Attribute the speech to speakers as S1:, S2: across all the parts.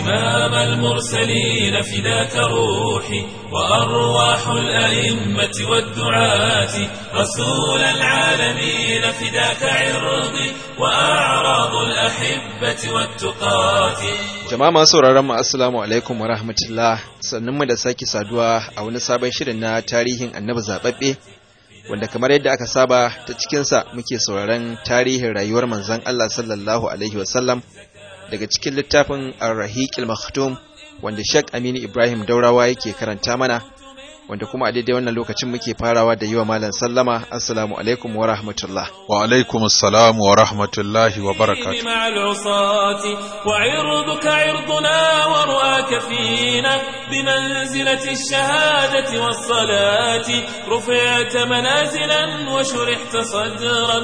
S1: إمام المرسلين فداك روحي وأرواح الأئمة والدعاة رسول العالمين فداك عرضي وأعراض الأحبة والتقاة
S2: Jama'a masu sauraron mu assalamu alaikum wa rahmatullah sannan mu da sake saduwa a wani sabon shirin na tarihin annabi zababbe wanda kamar yadda aka saba ta cikinsa muke sauraron tarihin rayuwar manzon Allah sallallahu alaihi wasallam daga cikin littafin Ar-Rahiqil Maktum wanda Sheikh Aminu Ibrahim Daurawa yake karanta mana wanda kuma a daidai wannan lokacin muke farawa da yi wa malam sallama assalamu alaikum wa rahmatullah
S3: wa alaikum assalam wa rahmatullahi wa barakatuh
S1: مع العصاة وعرضك عرضنا ورؤاك فينا بمنزلة الشهادة والصلاة رفعت منازلا وشرحت صدرا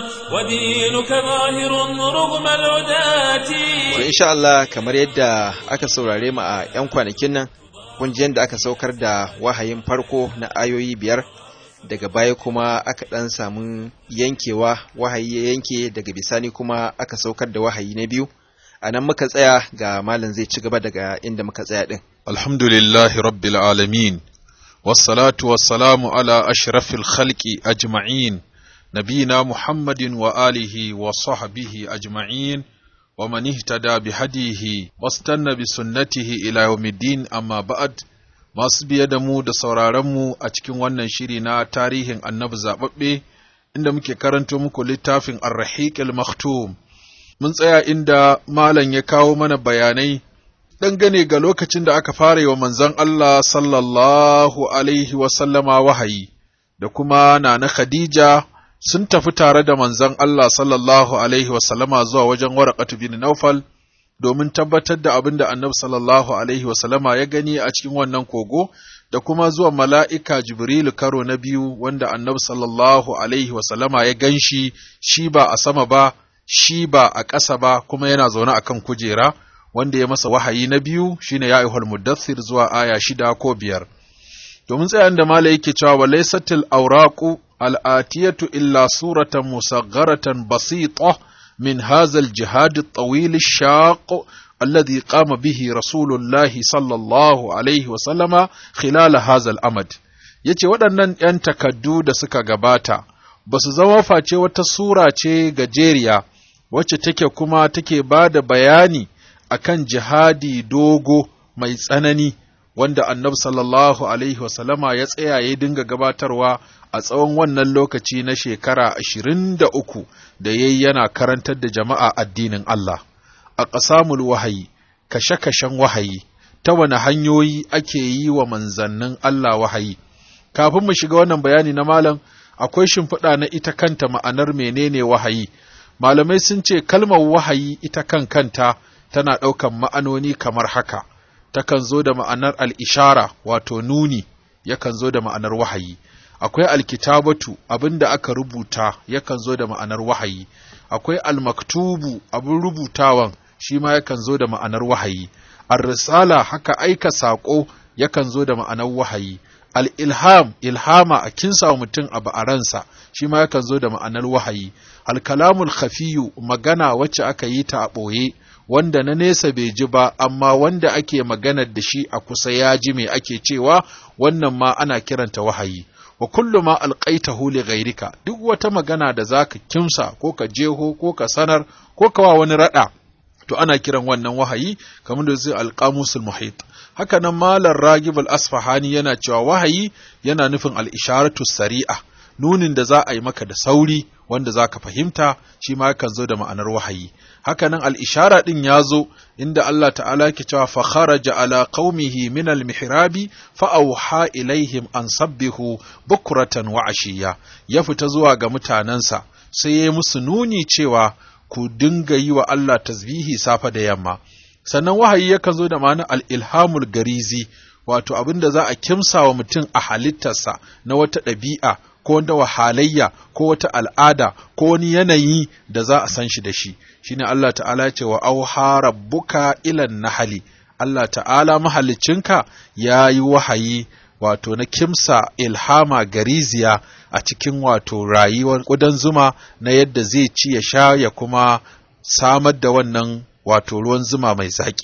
S1: ودينك ظاهر رغم العداة
S2: to insha Allah kamar yadda aka saurare mu a 'yan kwanakin nan kun ji yadda aka saukar da wahayin farko na ayoyi biyar daga baya kuma aka ɗan samu yankewa wahayi ya yanke daga bisani kuma aka saukar da wahayi na biyu a nan muka tsaya ga malam zai ci gaba daga inda muka tsaya ɗin
S3: alhamdulillahi rabbil alamin wassalatu wassalamu ala ashrafil khalqi ajma'in nabina muhammadin wa alihi wa sahbihi ajma'in wa man ihtada bi hadihi wastanna bi sunnatihi ila yawmiddin amma ba'd masu biye da mu da sauraron mu a cikin wannan shiri na tarihin annabi zababbe inda muke karanto muku littafin ar-rahiqil maktum mun tsaya inda malam ya kawo mana bayanai dangane ga lokacin da aka fara yi wa manzon Allah sallallahu alaihi wasallama wahayi da kuma nana Khadija sun tafi tare da manzon Allah sallallahu alaihi wasallama zuwa wajen Waraqatu bin Naufal domin tabbatar da abin da Annabi sallallahu alaihi wasallama ya gani a cikin wannan kogo da kuma zuwa mala'ika Jibrilu karo na biyu wanda Annabi sallallahu alaihi wasallama ya ganshi shi ba a sama ba shi ba a ƙasa ba kuma yana zaune a kan kujera wanda ya masa wahayi na biyu shine ya ayyuhal muddathir zuwa aya shida ko biyar domin tsayan da mala yake cewa wa laysatil awraqu al'atiyatu illa suratan musagharatan basita min hadha al-jihad at-tawil ash-shaq alladhi qama bihi rasulullah sallallahu alaihi wa sallama khilal hadha al-amad yace waɗannan ‘yan takaddu da suka gabata ba su zama face wata sura ce gajeriya wacce take kuma take ba da bayani akan jihadi dogo mai tsanani wanda annabi sallallahu alaihi wasallama ya tsaya ya dinga gabatarwa a tsawon wannan lokaci na shekara ashirin da uku da ya yi yana karantar da jama'a addinin Allah a ƙasamul wahayi kashe-kashen wahayi ta wani hanyoyi ake yi wa manzannin Allah wahayi kafin mu shiga wannan bayani na malam akwai shimfiɗa na ita kanta ma'anar menene wahayi malamai sun ce kalmar wahayi ita kan kanta tana ɗaukan ma'anoni kamar haka takan zo da ma'anar al'ishara wato nuni yakan zo da ma'anar wahayi akwai alkitabatu abin da aka rubuta yakan zo da ma'anar wahayi akwai almaktubu abin rubutawan shi ma yakan zo da ma'anar wahayi ar-risala haka aika saƙo yakan zo da ma'anar wahayi al'ilham, ilhama a kinsa mutum abu a ransa, shi ma yakan zo da ma'anar wahayi, alkalamul khafiyu magana wacce aka yi ta a ɓoye, wanda na nesa bai ji ba, amma wanda ake maganar da shi a kusa ya ji mai ake cewa wannan ma ana kiranta wahayi. Wa kullu ma alƙaitahu li ghairika duk wata magana da za ka kimsa ko ka jeho ko ka sanar ko ka wa wani raɗa, to ana kiran wannan wahayi kamar da zai alƙamusul muhit. haka nan malar ragib al-asfahani yana cewa wahayi yana nufin al-isharatu sari'a nunin da za a yi maka da sauri wanda za ka fahimta shi ma yakan zo da ma'anar wahayi haka nan al-ishara din ya zo inda Allah ta'ala yake cewa fa kharaja ala qaumihi min al-mihrabi fa awha ilaihim an sabbihu bukratan wa ashiya ya fita zuwa ga mutanansa sai ya musu nuni cewa ku dinga yi wa Allah tasbihi safa da yamma sannan wahayi yakan zo da ma'ana al'ilhamul garizi wato abin da za a kimsa wa mutum a halittarsa na wata ɗabi'a ko wata halayya ko wata al'ada ko wani yanayi da za a san shi da shi shine Allah ta'ala ce wa auha rabbuka ilan nahali Allah ta'ala mahaliccinka ya yi wahayi wato na kimsa ilhama gariziya a cikin wato rayuwar ƙudan zuma na yadda zai ci ya sha ya kuma samar da wannan wato ruwan zuma mai zaƙi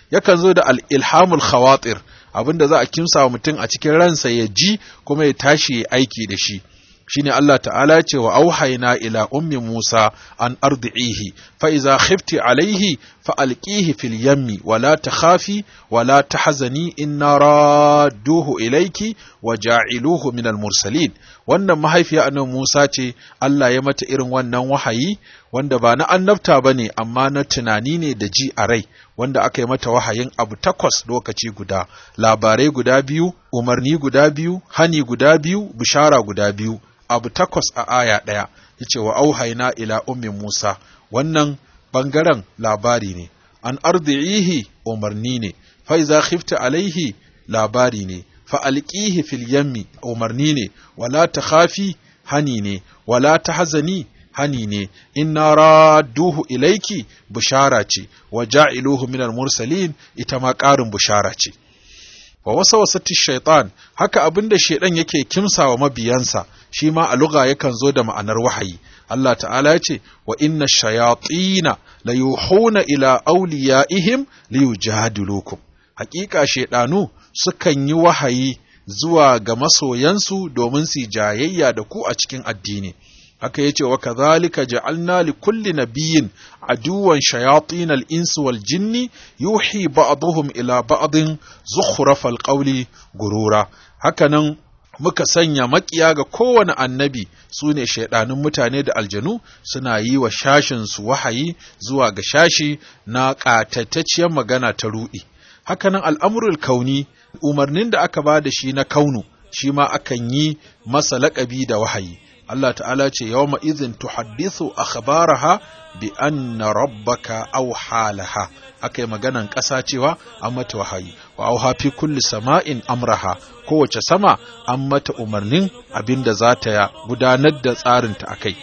S3: yakan zo da al-ilhamul khawatir abinda za a kimsa wa mutum a cikin ransa ya ji kuma ya tashi ya aiki da shi shine Allah ta'ala ce wa auhayna ila ummi Musa an ardi'ihi fa iza khifti alaihi fa alqihi fil yammi wa la takhafi wa la tahzani inna radduhu ilayki wa ja'iluhu min al mursalin wannan mahaifiya annabi Musa ce Allah ya mata irin wannan wahayi wanda ba na annabta bane amma na tunani ne da ji a rai wanda aka yi mata wahayin abu takwas lokaci guda labarai guda biyu umarni guda biyu hani guda biyu bishara guda biyu abu takwas a aya ɗaya yace wa auhaina ila ummi Musa wannan bangaren labari ne an ardi'ihi umarni ne fa iza khifta alaihi labari ne fa alqihi fil yammi umarni ne wala takhafi hani ne wala tahzani hani ne inna radduhu ilaiki bushara ce wa ja'iluhu minal mursalin ita ma ƙarin bushara ce wa wasa wasati shaitan haka abinda shaidan yake kimsa wa mabiyansa shi ma a lugha yakan zo da ma'anar wahayi Allah ta'ala ya ce wa inna shayatina la yuhuna ila awliyaihim liyujadilukum haƙiƙa shaidanu sukan yi wahayi zuwa ga masoyansu domin su jayayya da ku a cikin addini haka yace wa kadhalika ja'alna li kulli nabiyyin aduwan shayatin al-insi wal jinni yuhi ba'dhum ila ba'din zukhrafal qawli gurura hakanan muka sanya makiya ga kowane annabi su ne shaidanun mutane da aljanu suna yi wa shashinsu wahayi zuwa ga shashi na ƙatattacciyar magana ta ruɗi hakanan al'amurul kauni umarnin da aka ba da shi na kaunu shi ma akan yi masa laƙabi da wahayi Allah ta'ala ce yawma izin tuhaddithu akhbaraha bi anna rabbaka awha laha akai maganan ƙasa cewa an mata wahayi wa auha fi kulli sama'in amraha kowace sama an mata umarnin abinda za ta gudanar da tsarinta akai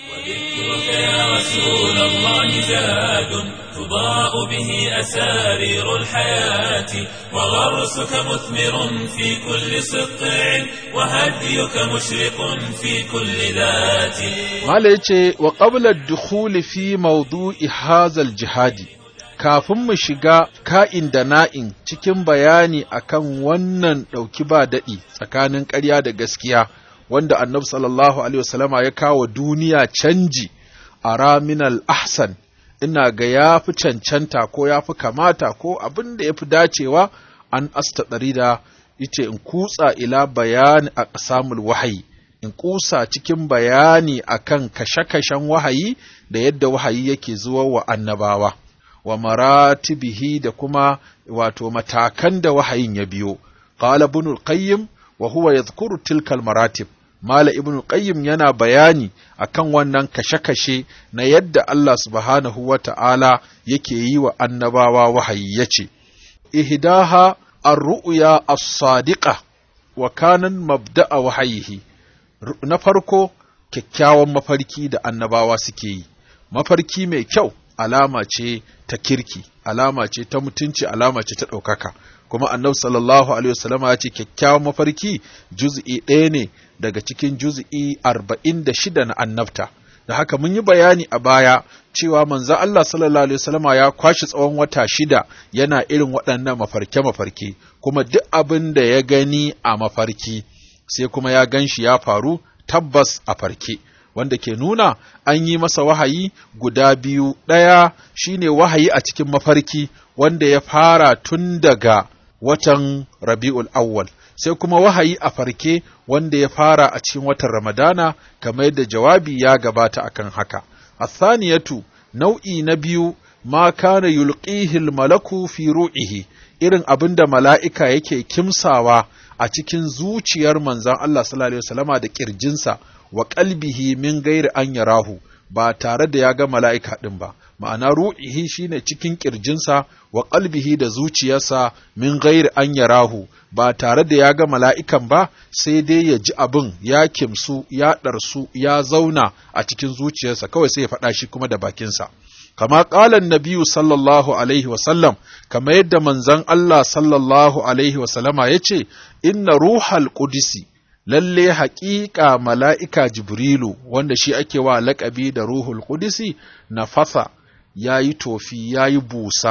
S1: يا رسول الله زاد تضاء به أسارير الحياة وغرسك مثمر في كل سطع وهديك مشرق في كل ذات
S3: Mala ya ce, wa ƙablar dukhuli fi maudu'i hazal jihadi, kafin mu shiga ka'in da na'in cikin bayani akan wannan ɗauki ba daɗi tsakanin ƙarya da gaskiya, wanda annabi sallallahu Alaihi wasallama ya kawo duniya canji a raminal ahsan, ina ga ya fi cancanta ko ya fi kamata ko abin da ya fi dacewa an asta ɗari da ita in kutsa ila bayani a ƙasamul wahayi. in kusa cikin bayani akan kashe-kashen wahayi da yadda wahayi yake zuwa wa annabawa wa maratibihi da kuma wato matakan da wahayin ya biyo qala ibn al-qayyim wa huwa yadhkuru tilka maratib mala ibn al-qayyim yana bayani akan wannan kashe-kashe na yadda Allah subhanahu wa ta'ala yake yi wa annabawa wahayi yace ihdaha ar-ru'ya as-sadiqa wa kanan mabda'a wahayihi na farko kyakkyawan mafarki da annabawa suke yi mafarki mai kyau alama ce ta kirki alama ce ta mutunci alama ce ta ɗaukaka kuma annabi sallallahu alaihi wasallama ya ce kyakkyawan mafarki juz'i ɗaya ne daga cikin juz'i arba'in da shida na annabta da haka mun yi bayani a baya cewa manzo Allah sallallahu alaihi wasallama ya kwashi tsawon wata shida yana irin waɗannan mafarke-mafarke kuma duk abin da ya gani a mafarki sai kuma ya gan shi ya faru tabbas a farke wanda ke nuna an yi masa wahayi guda biyu ɗaya shine wahayi a cikin mafarki wanda ya fara tun daga watan rabi'ul awwal sai kuma wahayi a farke wanda ya fara a cikin watan ramadana kamar yadda jawabi ya gabata akan haka athaniyatu nau'i na biyu ma kana yulqihi malaku fi ru'ihi irin abin da mala'ika yake kimsawa a cikin zuciyar manzan Allah sallallahu Alaihi wasallama da ƙirjinsa wa ƙalbihi min gairi an yarahu ba tare da ya ga mala'ika ɗin ba, ma'ana ru'ihi shine cikin ƙirjinsa wa ƙalbihi da zuciyarsa min gairi an yarahu ba tare da ya ga mala'ikan ba sai dai ya ji abin ya kimsu ya ɗarsu ya zauna a cikin zuciyarsa kawai sai ya faɗa shi kuma da bakinsa. kama ƙalan nabiyu sallallahu alaihi wasallam kama yadda manzan Allah sallallahu alaihi wasallama ya ce inna ruhal ƙudisi lalle haƙiƙa mala'ika jibrilu wanda shi ake wa laƙabi da ruhul ƙudisi na fasa ya yi tofi ya yi busa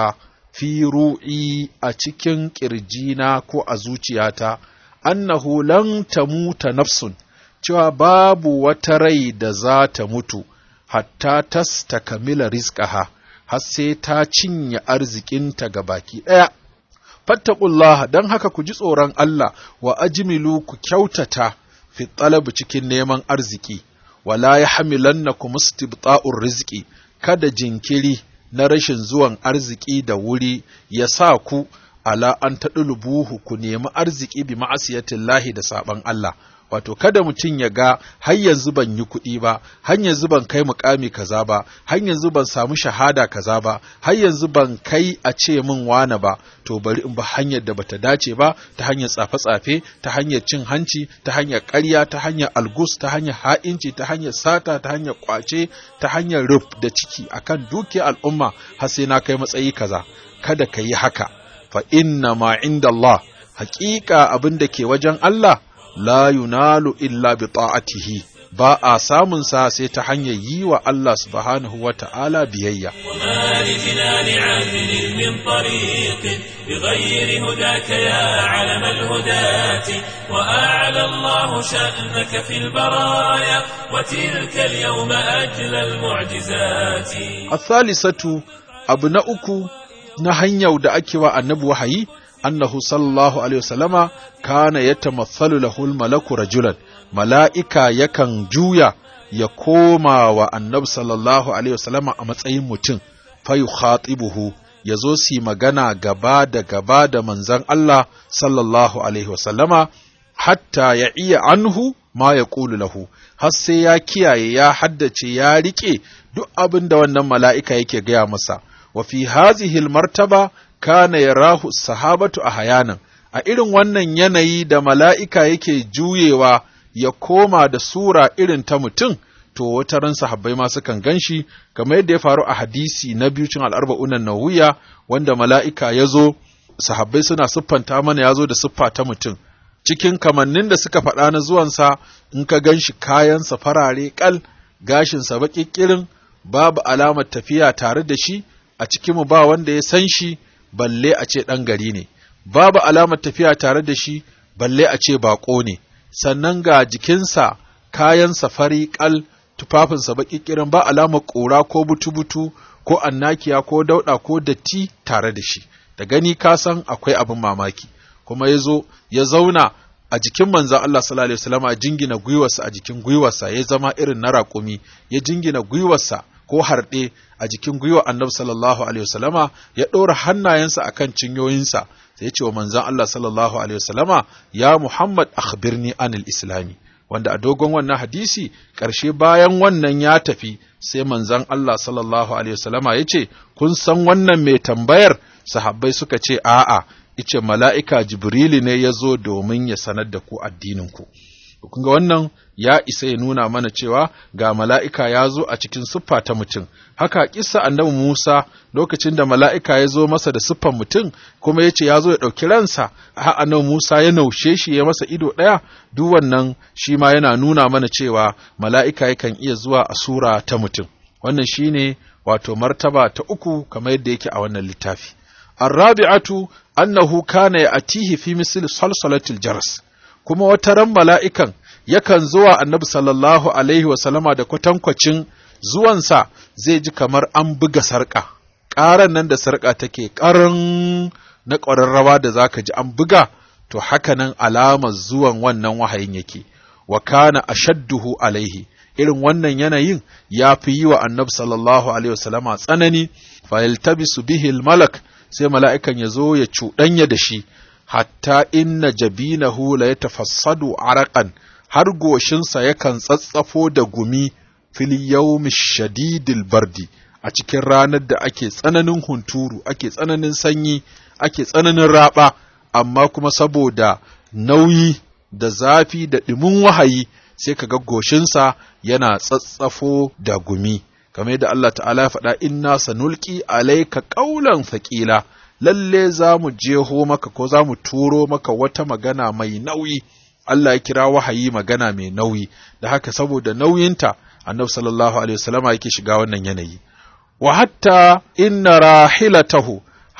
S3: fi ru'i a cikin ƙirjina ko a zuciyata annahu lan tamuta nafsun cewa babu wata rai da za ta mutu hatta tas ta kamila rizqaha har sai ta cinye arzikinta ga baki ɗaya fattaqullaha dan haka ku ji tsoron Allah wa ajmilu ku kyautata fi talab cikin neman arziki wala yahmilannakum istibta'ur rizqi kada jinkiri na rashin zuwan arziki da wuri ya sa ku ala an taɗulubuhu ku nemi arziki bi ma'asiyatillahi da saɓan Allah wato kada mutum ya ga har yanzu ban yi kuɗi ba har yanzu ban kai mukami kaza ba har yanzu ban samu shahada kaza ba har yanzu ban kai a ce min wane ba to bari in ba hanyar da bata dace ba ta hanyar tsafe-tsafe ta hanyar cin hanci ta hanyar ƙarya ta hanyar algus ta hanyar ha'inci ta hanyar sata ta hanyar kwace ta hanyar ruf da ciki akan dukiyar al'umma har sai na kai matsayi kaza kada ka yi haka fa inna ma inda Allah haƙiƙa abin da ke wajen Allah la yunalu illa bi ta'atihi ba a samun sa sai ta hanyar yi wa Allah subhanahu wa ta'ala biyayya.
S1: وما لجنان عدل من طريق بغير هداك يا علم الهداة وأعلى الله شأنك في البرايا وتلك اليوم أجل المعجزات
S3: الثالثة abu na uku na hanyar da ake wa annabi wahayi annahu sallallahu alaihi wasallama kana yatamathalu lahu malaku rajulan mala'ika yakan juya ya koma wa annabi sallallahu alaihi wasallama a matsayin mutum fa yukhatibuhu ya zo su magana gaba da gaba da manzon Allah sallallahu alaihi wasallama hatta ya iya anhu ma ya ƙulu lahu har sai ya kiyaye ya haddace ya riƙe duk abin da wannan mala'ika yake gaya masa wa fi hazihi martaba kana yarahu sahabatu a hayanan a irin wannan yanayi da mala'ika yake juyewa ya koma da sura irin ta mutum to wata ran sahabbai ma sukan ganshi kamar yadda ya faru a hadisi na biyu cin al'arba'unan nawiya wanda mala'ika ya zo sahabbai suna siffanta mana ya zo da siffa ta mutum cikin kamannin da suka faɗa na zuwansa in ka gan shi kayansa farare ƙal gashinsa baƙiƙirin babu alamar tafiya tare da shi a cikinmu ba wanda ya san shi balle a ce ɗan gari ne babu alamar tafiya tare da shi balle a ce baƙo ne sannan ga jikinsa kayansa fari ƙal tufafinsa baƙiƙirin ba alamar ƙura ko butu-butu ko annakiya ko dauɗa ko datti tare da shi da gani ka san akwai abin mamaki kuma ya zo ya zauna a jikin manzan Allah sallallahu alaihi wasallam a jingina gwiwarsa a jikin gwiwarsa ya zama irin na raƙumi ya jingina gwiwarsa ko harɗe a jikin gwiwar annabi sallallahu alaihi wasallama ya ɗora hannayensa akan cinyoyinsa sai ya ce wa manzan Allah sallallahu alaihi wasallama ya Muhammad akhbirni anil islami wanda a dogon wannan hadisi ƙarshe bayan wannan ya tafi sai manzan Allah sallallahu alaihi wasallama ya ce kun san wannan mai tambayar sahabbai suka ce a'a ice mala'ika Jibrili ne ya zo domin ya sanar da ku addininku. Kun ga wannan ya isa ya nuna mana cewa ga mala'ika ya zo a cikin siffa ta mutum, haka kisa annabi Musa lokacin da mala'ika ya zo masa da siffan mutum kuma ya ce ya zo ya ɗauki ransa, ha annabi Musa ya naushe shi ya masa ido ɗaya, duk wannan shi ma yana nuna mana cewa mala'ika yakan iya zuwa a sura ta mutum. Wannan shi ne wato martaba ta uku kamar yadda yake a wannan littafi. الرابعة أنه كان يأتيه في مثل صلصلة الجرس kuma wata ran mala'ikan yakan zuwa annabi sallallahu alaihi wasallama da kwatankwacin zuwansa zai ji kamar an buga sarƙa, ƙaran nan da sarƙa take ƙaran na ƙwararrawa da za ka ji an buga, to haka nan alamar zuwan wannan wahayin yake, wa kana ashadduhu alaihi, irin wannan yanayin ya fi yi wa annabi sallallahu alaihi wasallama tsanani, fa yaltabisu bihi malak sai mala'ikan ya zo ya cuɗanya da shi, hatta inna jabinahu la ya tafassadu araƙan, har goshinsa yakan tsatsafo da gumi fil yawmi shadidil bardi a cikin ranar da ake tsananin hunturu, ake tsananin sanyi, ake tsananin raɓa, amma kuma saboda nauyi da zafi da ɗimin wahayi sai ka ga goshinsa yana tsatsafo da gumi. kamar yadda Allah ta'ala ya faɗa inna sanulki alaika ƙaulan faƙila lalle za mu jeho maka ko za mu turo maka wata magana mai nauyi Allah ya kira wahayi magana mai nauyi da haka saboda nauyinta annabi sallallahu alaihi wasallama yake shiga wannan yanayi wa hatta inna rahilatahu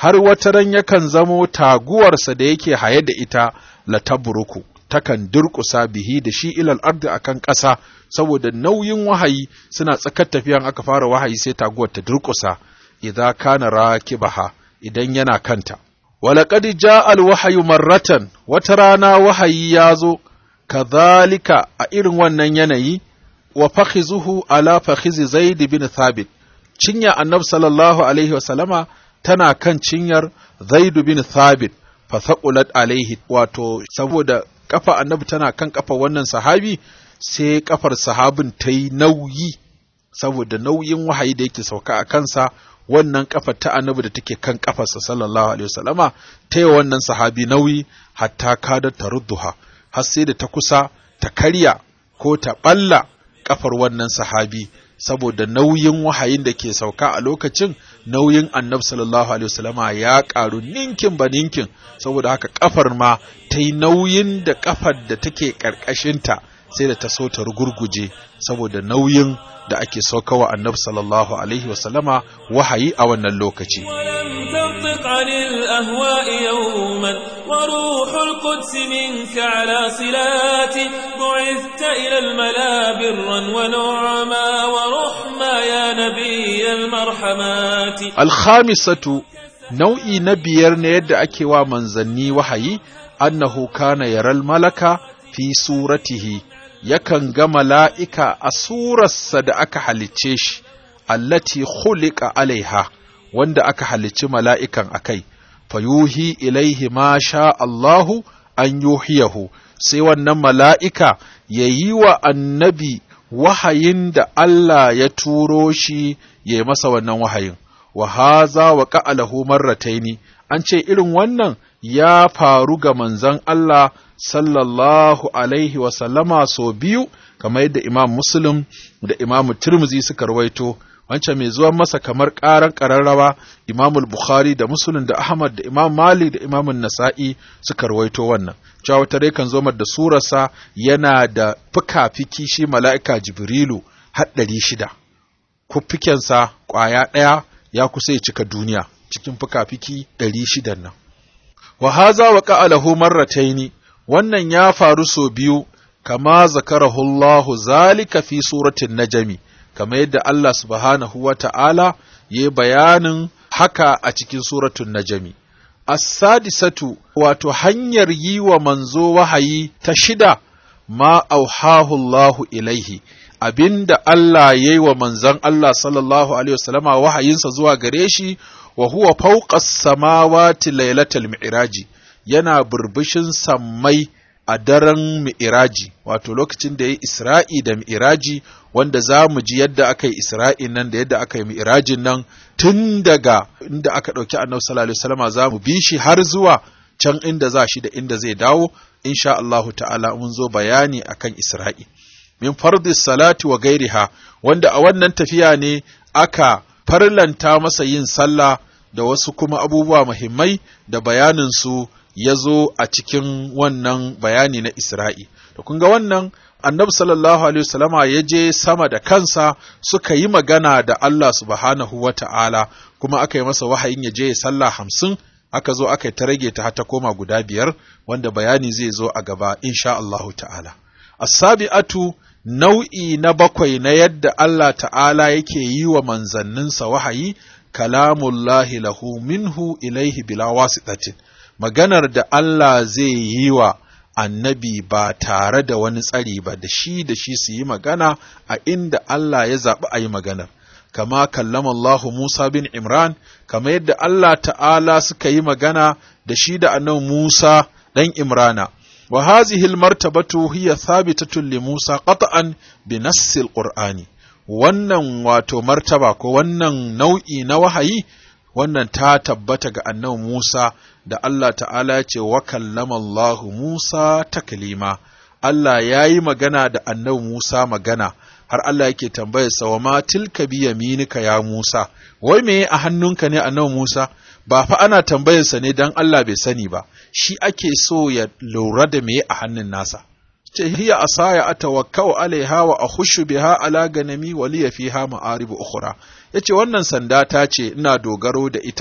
S3: har wata ran yakan zamo taguwarsa da yake haye da ita la tabruku takan durƙusa bihi da shi ilal ardi akan ƙasa saboda nauyin wahayi suna tsakar tafiyan aka fara wahayi sai taguwar ta durƙusa idza kana rakibaha idan yana kanta walaqad jaa alwahyu marratan wata rana wahayi ya zo kadhalika a irin wannan yanayi wa fakhizuhu ala fakhizi zaid bin thabit cinya annabi sallallahu alaihi wasallama tana kan cinyar zaid bin thabit fa thaqulat alaihi wato saboda kafa annabi tana kan kafa wannan sahabi sai kafar sahabin ta yi nauyi saboda nauyin wahayi da yake sauka a kansa wannan kafar ta annabi da take kan kafarsa sallallahu alaihi wasallama ta yi wannan sahabi nauyi hatta kada ta rudduha har sai da ta kusa ta karya ko ta balla kafar wannan sahabi saboda nauyin wahayin da ke sauka a lokacin nauyin annabi sallallahu alaihi wasallama ya karu ninkin ba ninkin saboda haka kafar ma ta yi nauyin da kafar da take karkashinta sai da ta so ta rugurguje saboda nauyin da ake saukawa annabi sallallahu alaihi wasallama wahayi a wannan lokaci
S1: ولم تنطق عن الأهواء يوما وروح القدس منك على صلات بعثت إلى الملا برا ونعما ورحما يا نبي المرحمات
S3: alkhamisatu nau'i na biyar na yadda ake wa manzanni wahayi annahu kana yaral malaka fi suratihi yakan ga mala'ika a surarsa da aka halicce shi allati khuliqa alaiha wanda aka halicci mala'ikan akai fayuhi ilaihi ma sha Allahu an yuhiyahu sai wannan mala'ika ya yi wa annabi wahayin da Allah ya turo shi ya yi masa wannan wahayin wa haza wa ka'alahu marrataini an ce irin wannan ya faru ga manzon Allah sallallahu alaihi wa sallama so biyu kamar yadda Imam Muslim da Imam Tirmidhi suka rawaito wancan mai zuwan masa kamar ƙaran ƙararrawa Imam Bukhari da Muslim da Ahmad da Imam Malik da Imam Nasa'i suka rawaito wannan cewa wata rai kan zo da surarsa yana da fuka-fiki shi mala'ika Jibrilu har ɗari shida kuffikensa ƙwaya ɗaya ya kusa ya cika duniya cikin fuka-fiki ɗari shidan nan wa haza wa ka'alahu marrataini wannan ya faru so biyu kama zakarahu Allah zalika fi suratin najmi kama yadda Allah subhanahu wa ta'ala ya bayanin haka a cikin suratun najmi as-sadisatu wato hanyar yi wa manzo wahayi ta shida ma auhahu Allah ilaihi abinda Allah ya yi wa manzon Allah sallallahu alaihi wasallama wahayinsa zuwa gare shi wa huwa fawqa samawati lailatal mi'raji yana burbushin sammai a daren mi'iraji wato lokacin da ya yi isra'i da mi'iraji wanda za mu ji yadda aka yi isra'i nan da yadda aka yi mi'irajin nan tun daga inda aka ɗauki annabi sallallahu alaihi wasallam za mu bi shi har zuwa can inda za shi da inda zai dawo insha Allahu ta'ala mun zo bayani akan isra'i min fardis salati wa gairiha wanda a wannan tafiya ne aka farlanta masa yin sallah da wasu kuma abubuwa muhimmai da bayanin su ya zo a cikin wannan bayani na Isra'i. Da kun ga wannan annabi sallallahu Alaihi wasallama ya je sama da kansa suka yi magana da Allah subhanahu wa ta'ala kuma aka yi masa wahayin ya je ya sallah hamsin aka zo aka yi ta rage ta ta koma guda biyar wanda bayani zai zo a gaba insha Allahu ta'ala. As-sabi'atu nau'i na bakwai na yadda Allah ta'ala yake yi wa manzanninsa wahayi kalamullahi lahu minhu ilaihi bila wasitatin. maganar da Allah zai yi wa annabi ba tare da wani tsari ba da shi da shi su yi magana a inda Allah ya zaɓi a yi maganar. Kama kallama Allahu Musa bin Imran, kama yadda Allah ta'ala suka yi magana da shi da annabi Musa ɗan Imrana. Wa hazihi martabatu hiya thabitatun li Musa qat'an bi nassil Qur'ani. Wannan wato martaba ko wannan nau'i na wahayi wannan ta tabbata ga annabi Musa da Allah ta'ala ya ce wa kallama Allahu Musa taklima Allah ya yi magana da annabi Musa magana har Allah yake tambayarsa wa ma tilka bi yaminika ya Musa wai me a hannunka ne annabi Musa ba fa ana tambayarsa ne dan Allah bai sani ba shi ake so ya lura da me a hannun nasa ce hiya asaya atawakkau alaiha wa akhushu biha ala ganami wa liya fiha ma'arib ukhra yace wannan sanda ta ce ina dogaro da ita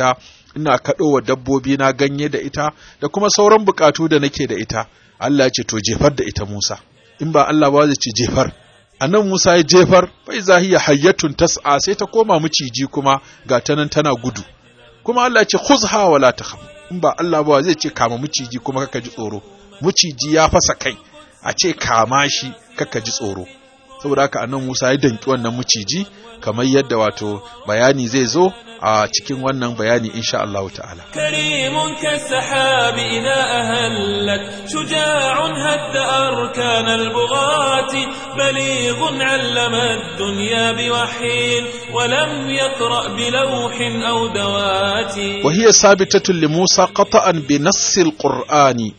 S3: ina kaɗowa dabbobi na ganye da ita da kuma sauran bukatu da nake da ita Allah ya ce to jefar da ita Musa in ba Allah ba zai ce jefar annan Musa ya jefar bai zahiya hayyatun tas'a sai ta koma miciji kuma ga ta nan tana gudu kuma Allah ya ce khuzha wala takhaf in ba Allah ba zai ce kama miciji kuma kaka ji tsoro miciji ya fasa kai a ce kama shi kaka ji tsoro saboda haka annan Musa ya danki wannan miciji kamar yadda wato bayani zai zo a cikin wannan bayani insha Allah ta'ala
S1: كريم كالسحاب إذا أهلت شجاع هد أركان البغاة بليغ علم الدنيا بوحي ولم يقرأ بلوح أو دوات
S3: وهي ثابتة لموسى قطعا بنص القرآن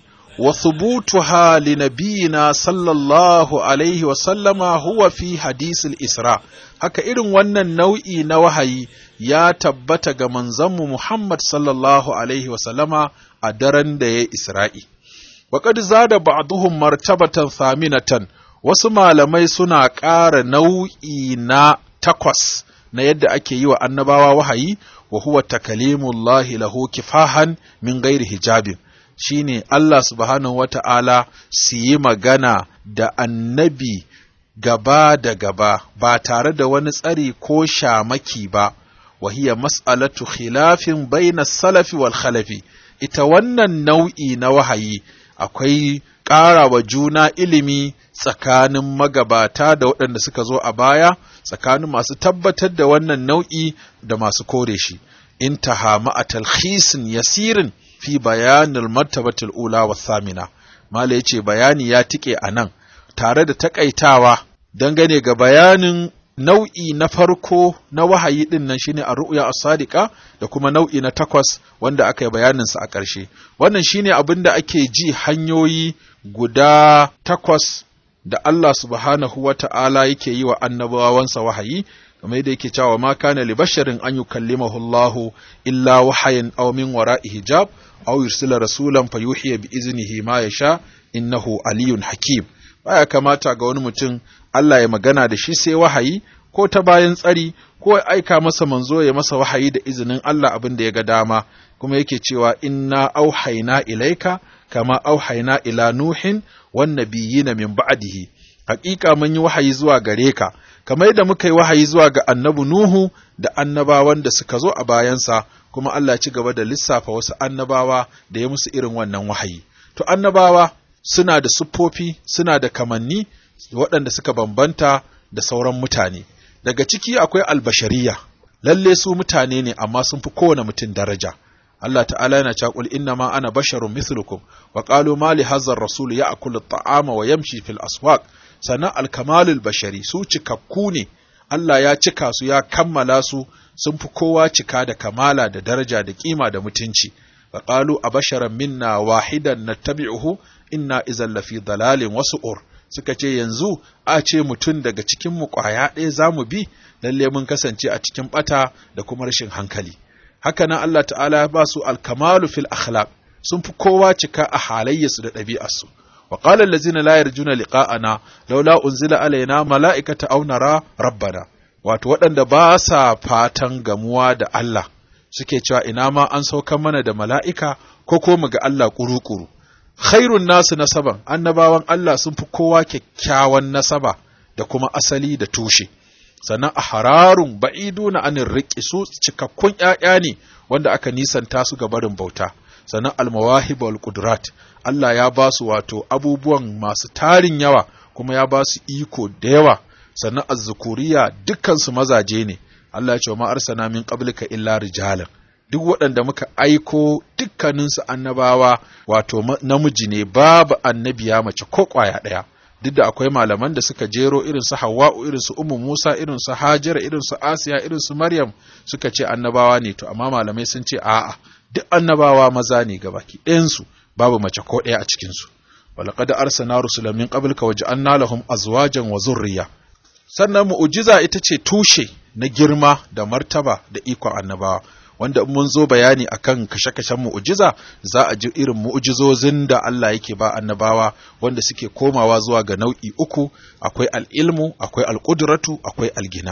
S3: وثبوتها لنبينا صلى الله عليه وسلم هو في حديث الإسراء haka irin wannan nau'i na wahayi ya tabbata ga manzanmu Muhammad sallallahu alaihi wasallama a daren da ya Isra'i. Waƙad zada ba'duhum martabatan thaminatan wasu malamai suna ƙara nau'i na takwas na yadda ake yi wa annabawa wahayi wa huwa takalimullahi lahu kifahan min gairi hijabin. shine Allah subhanahu wa ta'ala su yi magana da annabi gaba da gaba ba tare da wani tsari ko shamaki ba, wahiya mas'alatu khilafin baina salafi wal khalafi, ita wannan nau'i na wahayi akwai ƙara wa juna ilimi tsakanin magabata da waɗanda suka zo a baya, tsakanin masu tabbatar da wannan nau'i da masu kore shi. Intaha ma'a talhisin yasirin fi bayanin martabatul ula wa samina mala yace bayani ya tike a nan tare da takaitawa dangane ga bayanin nau'i na farko na wahayi din nan shine ar-ru'ya as-sadiqa da kuma nau'i na takwas wanda aka yi bayanin sa a ƙarshe wannan shine abin da ake ji hanyoyi guda takwas da Allah subhanahu wa ta'ala yake yi wa annabawansa wahayi kamar yadda yake cewa ma kana li basharin an yukallimahu Allahu illa wahayin aw min wara'i hijab aw yursila rasulan fayuhiya bi iznihi ma yasha innahu aliyun hakim baya kamata ga wani mutum Allah ya magana da shi sai wahayi ko ta bayan tsari ko ya aika masa manzo ya masa wahayi da izinin Allah abin da ya ga dama kuma yake cewa inna auhayna ilaika kama auhayna ila nuhin wan nabiyina min ba'dihi haƙiƙa mun yi wahayi zuwa gare ka kamar yadda muka yi wahayi zuwa ga annabi Nuhu da annabawan da suka zo a bayansa kuma Allah ci gaba da lissafa wasu annabawa da ya musu irin wannan wahayi to annabawa suna da siffofi suna da kamanni waɗanda suka bambanta da sauran mutane daga ciki akwai albashariya lalle su mutane ne amma sun fi kowane mutum daraja Allah ta'ala yana cewa qul inna ma ana basharun mithlukum wa qalu ma li hadha ar-rasul ya'kulu at-ta'ama wa yamshi fil aswaq sana al-kamalul bashari su cikakku ne Allah ya cika su ya kammala su sun fi kowa cika da kamala da daraja da kima da mutunci wa qalu abasharan minna wahidan nattabi'uhu inna idhan lafi dalalin wasu'ur suka ce yanzu a ce mutum daga cikin mu kwaya ɗaya zamu bi lalle mun kasance a cikin bata da kuma rashin hankali haka nan Allah ta'ala ya ba su alkamalu fil akhlaq sun fi kowa cika a halayyarsu da ɗabi'arsu wa qala allazina la yarjuna liqa'ana laula unzila alaina mala'ikata aw nara rabbana wato waɗanda ba sa fatan gamuwa da Allah suke cewa ina ma an saukar mana da mala'ika ko ko mu ga Allah kuru-kuru khairun nasu nasaban annabawan Allah sun fi kowa kyakkyawan nasaba da kuma asali da tushe sannan a hararun ba'idu na anin riƙe su cikakkun ‘ya'ya ne wanda aka nisanta su ga barin bauta sannan almawahib wal qudrat Allah ya ba su wato abubuwan masu tarin yawa kuma ya ba su iko da yawa sannan azzukuriya dukkan su mazaje ne Allah ya ce ma arsana min qablika illa rijalan duk waɗanda muka aiko dukkaninsu annabawa wato namiji ne babu annabiya mace ko ƙwaya ɗaya duk da akwai malaman da suka jero irin su Hawwa'u irin su Ummu Musa irin su Hajara irin su Asiya irin su Maryam suka ce annabawa ne to amma malamai sun ce a'a duk annabawa maza ne gabaki ɗayan su babu mace ko ɗaya a cikin su walaqad arsalna rusulan min qablika waja'alna lahum azwajan wa zurriya sannan mu'jiza ita ce tushe na girma da martaba da ikon annabawa wanda in mun zo bayani akan kashe-kashen mu'ujiza za a ji irin mu'ujizozin da Allah yake ba annabawa wanda suke komawa zuwa ga nau'i uku akwai al'ilmu akwai al'udratu akwai algina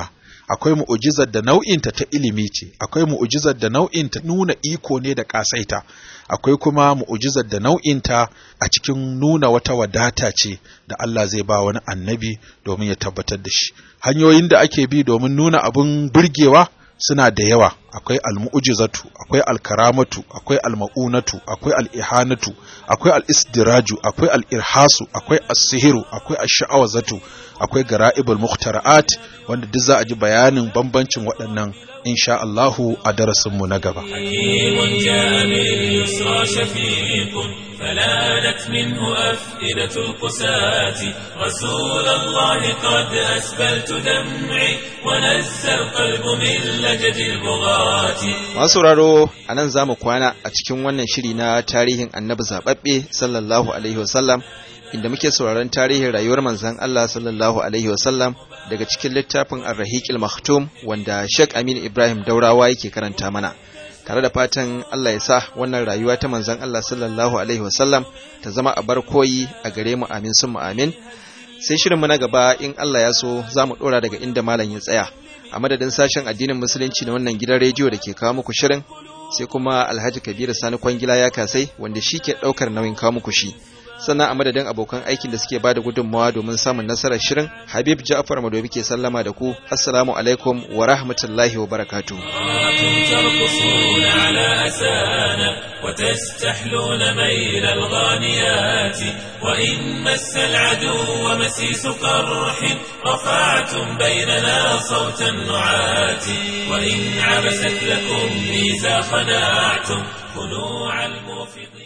S3: akwai mu'ujizar da nau'inta ta ilimi ce akwai mu'ujizar da nau'inta nuna iko ne da kasaita akwai kuma mu'ujizar da nau'inta a cikin nuna wata wadata ce da Allah zai ba wani annabi domin ya tabbatar da shi hanyoyin da ake bi domin nuna abin burgewa suna da yawa akwai almu'jizatu akwai alkaramatu akwai almaunatu akwai alihanatu akwai alisdiraju akwai alirhasu akwai as-sihiru akwai ash-sha'awazatu akwai gara'ibul mukhtara'at wanda duk za a ji bayanin bambancin waɗannan insha Allahu a darasin mu na gaba
S1: حكيم جاء باليسرى شفيق فلانت منه أفئدة القساة رسول الله قد أسبلت دمعي ونزى القلب من لجج البغاة
S2: masu sauraro a nan za mu kwana a cikin wannan shiri na tarihin annabi zaɓaɓɓe sallallahu alaihi wasallam inda muke sauraron tarihin rayuwar manzon Allah sallallahu alaihi wasallam daga cikin littafin Ar-Rahiqil Maktum wanda Sheikh Amin Ibrahim Daurawa yake karanta mana tare da fatan Allah ya sa wannan rayuwa ta manzon Allah sallallahu alaihi wasallam ta zama a bar koyi a gare mu amin sun amin sai shirinmu na gaba in Allah ya so za mu ɗora daga inda malam ya tsaya a madadin sashen addinin musulunci na wannan gidan rediyo da ke kawo muku shirin sai kuma alhaji kabiru sani kwangila ya kasai wanda shi ke ɗaukar nauyin kawo muku shi sannan a madadin abokan aikin da suke ba da gudunmawa domin samun nasarar shirin habib ja'far madobi ke sallama da ku assalamu alaikum wa rahmatullahi wa barakatuh
S1: ترقصون على أسانا وتستحلون ميل الغانيات وإن مس العدو مسيس قرح رفعتم بيننا صوت النعات وإن عبست لكم ميزا خناعتم خنوع الموفقين